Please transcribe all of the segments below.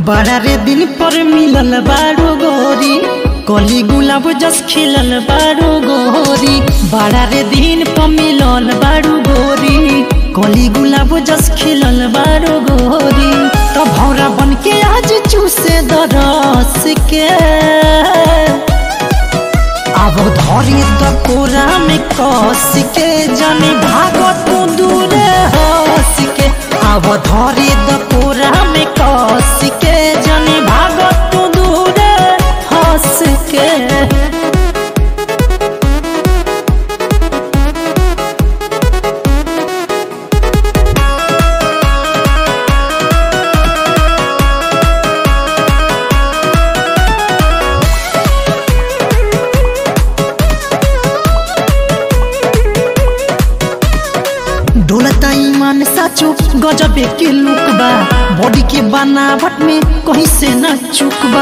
बड़ा रे दिन पर मिलल बारू गोरी कली गुलाब जस खिलल बारू गोरी बड़ा रे दिन पर मिलल बारू गोरी कली गुलाब जस खिलल बारू गोरी तो भौरा बन के आज चूसे दरस के अब धरी त कोरा में कस के जानी भागत तू दूर हंस के अब धरी त कोरा में कस के जानी भागत तू दूर हंस के डोलता ईमान साचो गजबे के लुक बा बॉडी के बनावट में कहीं से न चुक बा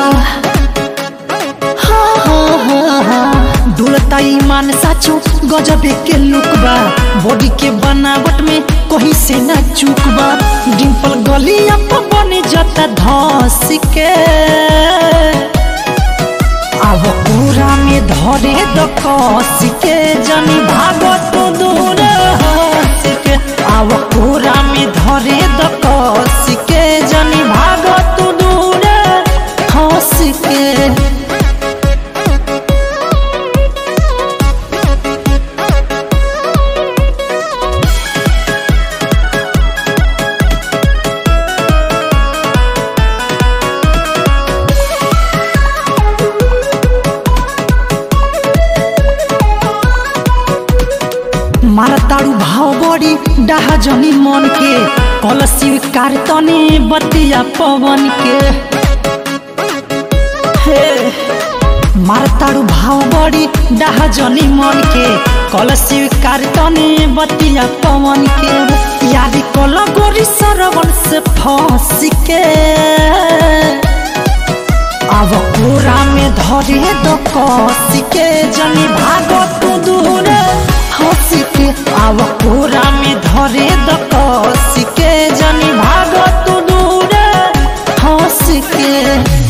हाँ, हाँ, हाँ, हाँ। डोलता ईमान साचो गजबे के लुक बा बॉडी के बनावट में कहीं से न चुक बा डिम्पल गलिया पर बने जाता धस के अब पूरा में धरे द कस के जनी भागत तो दूर हंस के अब पूरा में धरे द कस के जनी भागत तो दूर हंस के मारताड़ू भाव बड़ी डाहा जनी मन के कल स्वीकार तने बतिया पवन के हे मारताड़ू भाव बड़ी डाहा जनी मन के कल स्वीकार तने बतिया पवन के याद कल गोरी सरवन से फंस के अब पूरा में धरे दो कस के जनी भागत तू दूर हंस के अब पूरा में धरे द कस के जनी भागत तू दूर हंस के